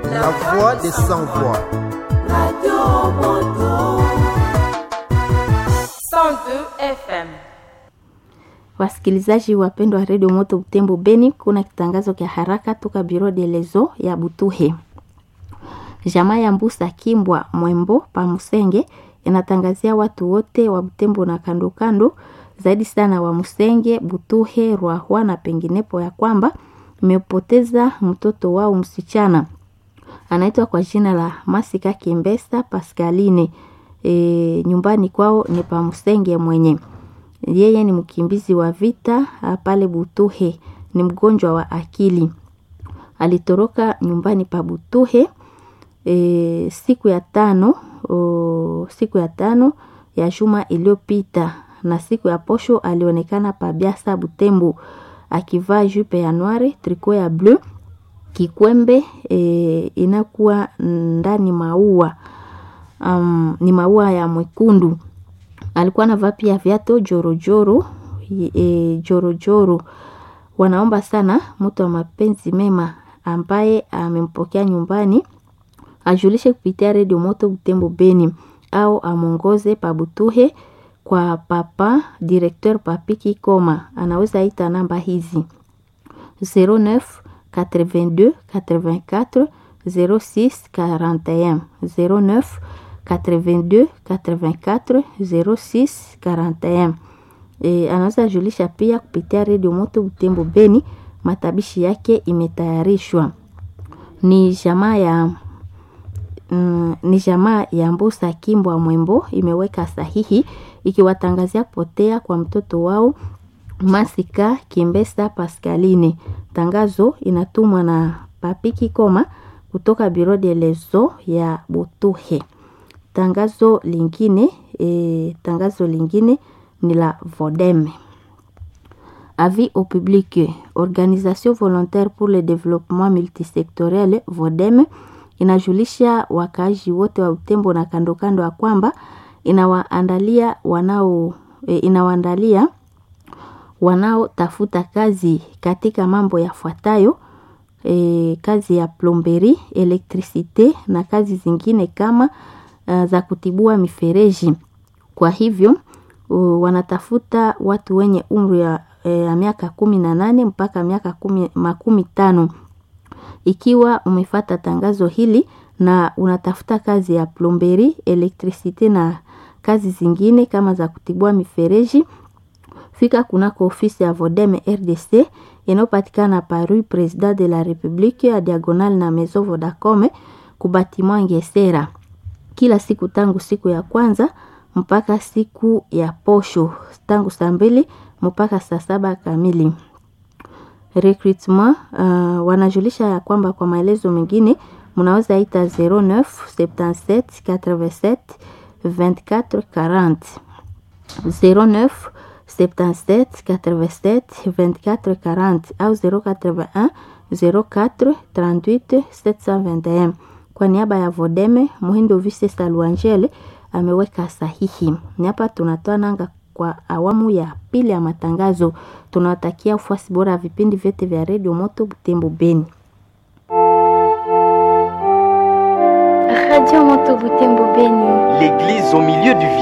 la voix des sans voix. Radio Moto. 102 FM. Wasikilizaji wapendwa wa redio Moto Butembo Beni, kuna kitangazo kya haraka toka Biro de Lezo ya Butuhe. Jamaa ya Mbusa Kimbwa Mwembo pa Musenge inatangazia watu wote wa Butembo na kando kando, zaidi sana wa Musenge, Butuhe, Rwahwa na penginepo ya kwamba imepoteza mtoto wao msichana anaitwa kwa jina la Masika Kimbesa Pascaline. E, nyumbani kwao ni pa Musenge mwenye yeye ni mkimbizi wa vita pale Butuhe, ni mgonjwa wa akili. Alitoroka nyumbani pa Butuhe e, siku ya tano o, siku ya tano ya juma iliyopita, na siku ya posho alionekana pa Biasa Butembo akivaa jupe ya noire, triko ya bleu, kikwembe e, inakuwa ndani maua um, ni maua ya mwekundu alikuwa anavaa pia viatu jorojoro e, jorojoro. Wanaomba sana mtu wa mapenzi mema ambaye amempokea nyumbani ajulishe kupitia redio Moto Butembo Beni au amwongoze pabutuhe kwa papa directeur Papiki Koma. Anaweza ita namba hizi 09 82 84 06 41 09 82 84 06 41. E, anaweza julisha pia kupitia redio Moto Butembo Beni. Matabishi yake imetayarishwa ni jamaa ya mm, ni jamaa ya Mbusa Kimbwa Mwembo imeweka sahihi ikiwatangazia kupotea kwa mtoto wao Masika Kimbesa Pascaline. Tangazo inatumwa na Papiki Koma kutoka Biro de Lezo ya Butuhe. Tangazo lingine e, tangazo lingine ni la Vodeme. Avis au public, organisation volontaire pour le développement multisectoriel Vodeme inajulisha wakaaji wote wa Utembo na kando kando ya kwamba inawaandalia wanao e, inawaandalia wanaotafuta kazi katika mambo yafuatayo e, kazi ya plomberi, elektrisite na kazi zingine kama uh, za kutibua mifereji. Kwa hivyo uh, wanatafuta watu wenye umri ya, ya miaka kumi na nane mpaka miaka kumi, makumi tano. Ikiwa umefata tangazo hili na unatafuta kazi ya plomberi, elektrisite na kazi zingine kama za kutibua mifereji, fika kunako ofisi ya Vodeme RDC inayopatikana Paris President de la Republique ya diagonal na Maison Vodacom kubatima Ngesera kila siku tangu siku ya kwanza mpaka siku ya posho tangu saa mbili mpaka saa saba kamili. Recruitment uh, wanajulisha ya kwamba kwa maelezo mengine mnaweza ita 09 77 87 24 40 09 77 87 24 40 au 081 04 38 721. Kwa niaba ya Vodeme Muhindo Vise Saluangele ameweka sahihi. Ni hapa tunatoa nanga kwa awamu ya pili ya matangazo. Tunawatakia ufuasi bora ya vipindi vyote vya redio Moto Butembo Beni. Radio Moto Butembo Beni. L'église au milieu du